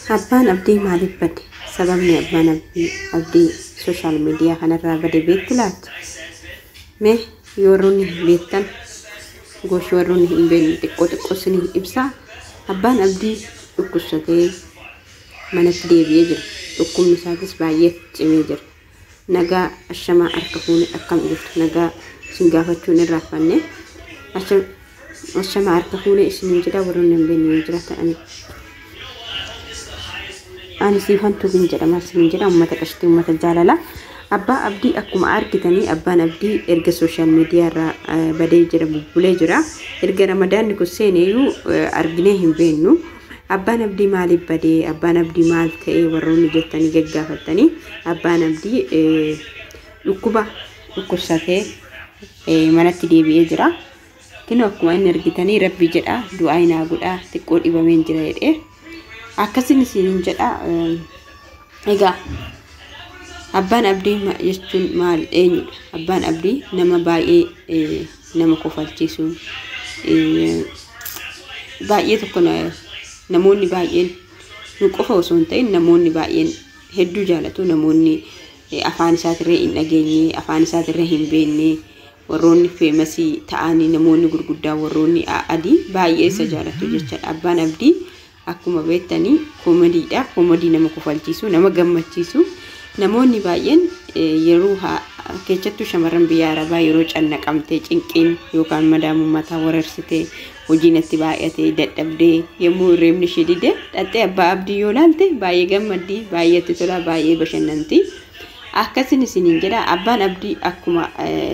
Abbaan abdii maaliif bade? Sababni abbaan abdii abdii sooshaal miidiyaa kanarraa bade beektu laata? Mee yoo warroonni beektan goshi warroonni hin beekne xiqqoo xiqqoo isinii ibsaa. Abbaan abdii dhukkubsatee manatti deebi'ee jira. Dhukkubni isaatis baay'ee cimee jira. Nagaa ashamaa harka fuune akkam jirtu nagaa isin gaafachuun irraa fanne ashamaa harka fuune isiniin jedha warroonni hin beekne yoo jiraatan ani siifantuu hin jedhama isiniin jedha uummata qashtii uummata jaalala. Abbaa abdii akkuma argitanii abbaan abdii erga sooshaal miidiyaa irraa badee jira bubbulee jira. Erga ramadaanni kun seeneeyyuu arginee hin beeknu. Abbaan abdii maaliif badee abbaan abdii maal ta'ee warroonni jettanii gaggaafattanii abbaan abdii dhukkuba dhukkubsatee manatti deebi'ee jira. Kinu akkuma inni argitanii rabbi jedha du'aa hinaa godhaa xiqqoo dhibameen jira jedhee akkasin isiniin jedha egaa abbaan abdii jechuun maal eenyudha abbaan abdii nama baay'ee nama kofalchiisu baay'ee tokko namoonni baay'een nu qofa osoo hin ta'in namoonni baay'een hedduu jaalatu namoonni afaan isaatirree hin dhageenye afaan isaatirree hin beekne warroonni feemasii ta'anii namoonni gurguddaa warroonni adii baay'ee isa jaalatu jechaadha abbaan abdii akkuma beektanii koomadiidha koomadii nama kofalchiisu nama gammachiisu namoonni baay'een yeroo keessattuu shamarran biyya arabaa yeroo cannaqamtee cinqiin yookaan madaamummataa wararsitee hojiin itti baay'atee dadhabdee yommuu reebni ishee dide dhattee abbaa abdii yoo laalte baay'ee gammaddii baay'ee itti tola baay'ee bashannanti akkasin isiniin jedha abbaan abdii akkuma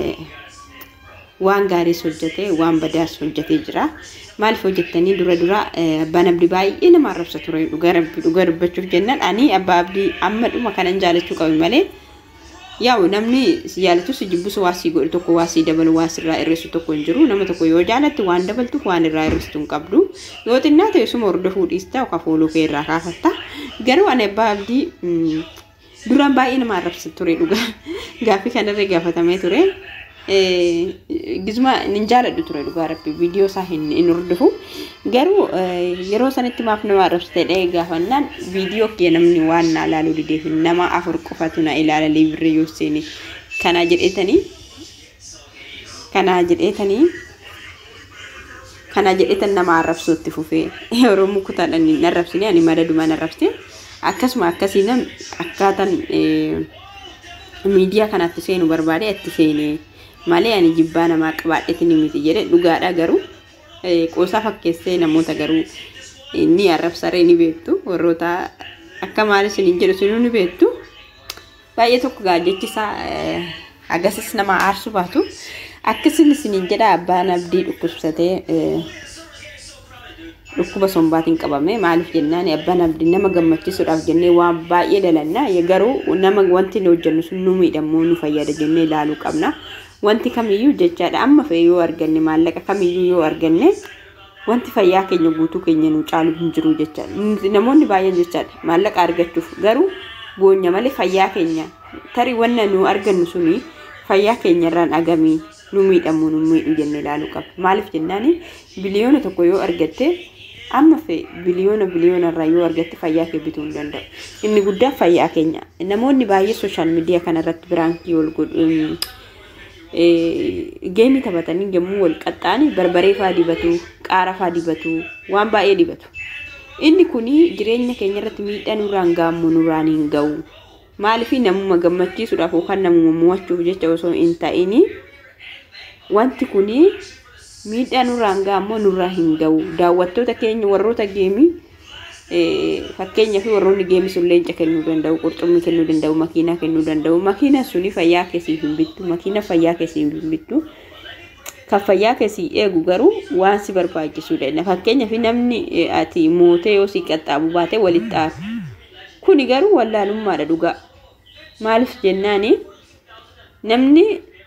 waan gaariis hojjetee waan badaas hojjetee jira. Maaliif hojjettanii dura dura abbaan abdii baay'ee nama arrabsa ture dhugaa rabbi dhugaa dubbachuuf jennaan ani abbaa abdii amma dhuma kanan jaalachuu qabu malee yaa'u namni si jaalatu si jibbisu waa sii godhu tokko waa sii dabalu waa sirraa irreessu tokko hin jiru nama tokko yoo jaalatti waan dabaltuuf waan irraa irreessitu hin qabdu yoo xinnaa ta'e suma hordofuu dhiista yookaan fuuluu kee irraa kaafatta garuu ani abbaa abdii duraan baay'ee nama arrabsa ture dhugaa gaaffii kanarra gaafatamee ture. gizuma nin jaaladhu ture dhugaa rabbi viidiyoo isaa hin hordofu garuu yeroo sanitti maaf nama arrabsite dhee gaafannaan viidiyoo kee namni waan na ilaaluu dideef nama afur qofatu na ilaala liibirri yoo seeni kanaa jedheetanii kanaa jedheetanii kanaa jedheetan nama arrabsuutti fufee yeroo mukutaadhaan hin arrabsine ani madadumaan arrabsite akkasuma akkasiinan akkaataan miidiyaa kanatti seenu barbaade itti seenee malee ani jibbaa namaa qabaadheeti ni miti jedhe dhugaadha garuu qoosaa fakkeessee namoota garuu ni arrabsaree ni beektu warroota akka maalis hin jedhu sinuu ni beektu baay'ee tokko gaajjechisaa agasis nama aarsu baatu akkasin isiniin jedha abbaan abdii dhukkubsatee dhukkuba sombaatiin qabame maaliif jennaan abbaan abdii nama gammachiisuudhaaf jennee waan baay'ee dalanna garuu nama wanti nu hojjennu sun nu miidhamuu nu fayyada jennee ilaaluu qabna. wanti kamiyyuu jechaadha amma fe'e yoo arganne maallaqa kamiyyuu yoo arganne wanti fayyaa keenya guutuu keenya nu caalu hin jiru jechaadha namoonni baay'een jechaadha maallaqa argachuuf garuu boonya malee fayyaa keenya tarii wanna nu argannu suni fayyaa keenya irraan agamii nu miidhamu nu miidhu jenne ilaaluu qaba maaliif jennaani biliyoona tokko yoo argatte amma fe'e biliyoona biliyoona irraa yoo argatte fayyaa kee bituu hin danda'u inni guddaan fayyaa keenya namoonni baay'ee sooshaal miidiyaa kanarratti biraankii wal godhu geemii taphatanii yommuu wal qaxxaani barbaree faa dibatu qaara faa dibatu waan baay'ee dibatu inni kuni jireenya keenya irratti miidhaa nurraan gaammu nurraan hin ga'u maaliif namuma gammachiisuudhaaf yookaan namuma mo'achuuf jecha osoo hin ta'in wanti kuni miidhaa nurraan gaammoo nurraa hin ga'u daawwattoota keenya warroota geemii fakkeenyaaf warroonni geemii sun leenca kennuu danda'u qurxummii kennuu danda'u makiinaa kennuu danda'u makiinaan suni fayyaa keessiif hin bittu makiina fayyaa keessiif hin bittu kan fayyaa keessii eegu garuu waan si barbaachisuudha fakkeenyaaf namni ati mootee yoo si qaxxaabu baate walitti aaru kuni garuu wallaalummaadha dhugaa maaliif jennaani namni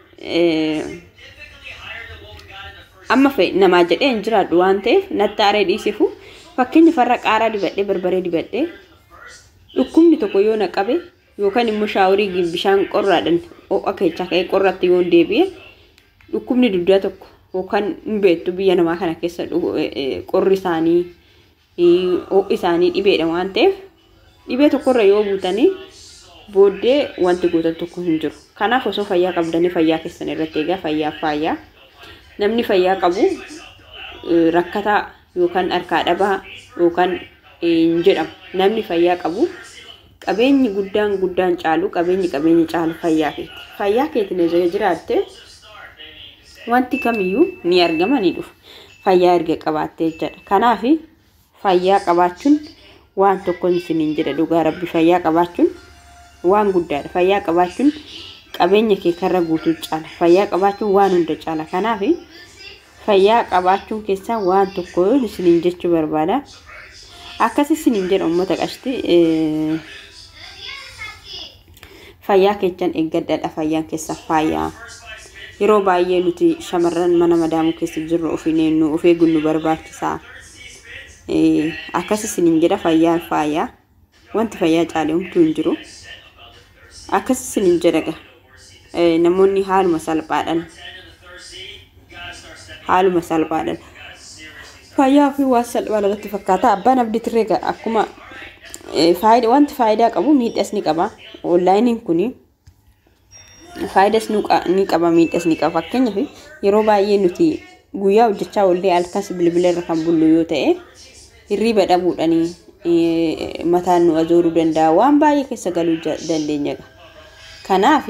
amma fe'e namaa jedhee hin jiraadhu waan ta'eef nattaaree dhiisifu fakkeenya farra qaaraa dibadhee barbaree dibadhee dhukkubni tokko yoo na qabe yookaan immoo shaaworii bishaan qorraadhaan ho'a keechaa ka'ee qorratti yoo deebi'e dhukkubni duddaa tokko yookaan hin beektu biyya namaa kana keessa qorri isaanii ho'i isaanii dhibeedha waan ta'eef dhibee tokkorra yoo buutanii booddee wanti gootan tokko hin jiru. Kanaaf osoo fayyaa qabdanii fayyaa keessan irratti eegaa fayyaaf faayyaa. Namni fayyaa qabu rakkataa yookaan harkaa dhabaa yookaan hin jedhamu. Namni fayyaa qabu qabeenyi guddaan guddaan caalu qabeenyi qabeenyi caalu fayyaa keeti. Fayyaa keetiin yoo jiraatte wanti kamiyyuu ni argama ni dhufa. Fayyaa erga qabaattee jechaadha. Kanaaf fayyaa qabaachuun waan tokko isiniin jedha dhugaa rabbi fayyaa qabaachuun waan guddaadha. Fayyaa qabaachuun qabeenya kee karra guutuu caala. Fayyaa qabaachuun waan hunda caala. Kanaaf fayyaa qabaachuun keessaa waan tokko isiniin jechuu barbaada. Akkas isiniin jedha uummata qashti fayyaa keessan eeggadhaadha. Fayyaan keessa fayyaa. Yeroo baay'ee nuti shamarran mana madaamuu keessa jirru ofiin eenyu of eeguun nu barbaachisaa. Akkas isiniin jedha fayyaan fayyaa. Wanti fayyaa caalee homtuu hin jiru. Akkas isiniin jedha namoonni haaluma salphaadhaan haaluma salphaadhaan fayyaa ofii waan salphaa irratti fakkaata. Abbaan abdii tirree akkuma wanti faayidaa qabu miidhas ni qaba. Onlaayiniin kuni faayidas ni qaba miidhas ni qaba. Fakkeenyaaf yeroo baay'ee nuti guyyaa hojjechaa oollee halkas bilbila irra kan bullu yoo ta'e hirriiba dhabuudhanii mataan nu azooruu danda'a. Waan baay'ee keessa galuu dandeenya. Kanaaf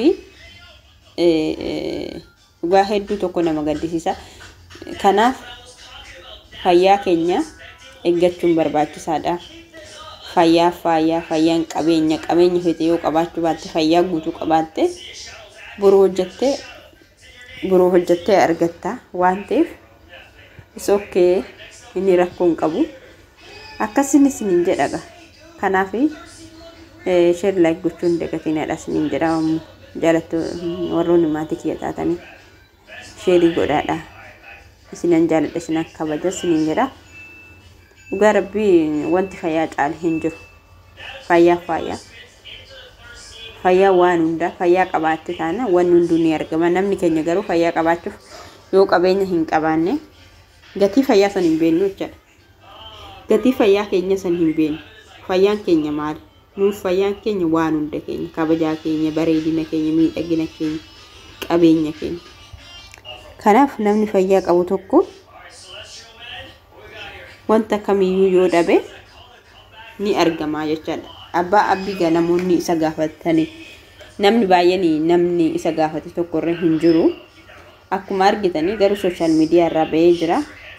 dhugaa hedduu tokko nama gaddisiisa. Kanaaf fayyaa keenya eeggachuun barbaachisaadha. Fayyaa fayyaa fayyaan qabeenya qabeenya feete yoo qabaachuu baatte fayyaa guutuu qabaatte boruu hojjettee boruu hojjettee argatta waan ta'eef isookee inni rakkoo hin qabu. Akkasiin isiniin jedhaga. Kanaaf sheer laayik gochuun dagatiinadha isiniin jedha jaalattu warroonni maatii kiyya taatanii sheerii godhaadha. Isinan jaaladha isinan kabaja isiniin jedha. Dhugaa rabbii wanti fayyaa caale hin jiru. Fayyaa fayyaa. Fayyaa waan hundaa fayyaa qabaatte taana wanni hunduu ni argama. Namni keenya garuu fayyaa qabaachuuf yoo qabeenya hin qabaanne gatii fayyaa san hin beeknu jechuudha. Gatii fayyaa keenya san hin beeknu. Fayyaan keenya maali? Nuuf fayyaan keenya waan hunda keenya kabajaa keenya bareedina keenya miidhagina keenya qabeenya keenya. Kanaaf namni fayyaa qabu tokko wanta kamiyyuu yoo dhabe ni argama jechaadha. Abbaa abbii namoonni isa gaafatanii namni baay'een namni isa gaafate tokkorra hin jiru. Akkuma argitanii garuu sooshaal miidiyaa irraa bahee jira.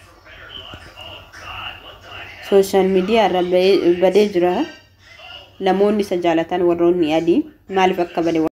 Sooshaal miidiyaa irraa badee jira. Namoonni isa jaalatan warroonni adii maaliif akka bade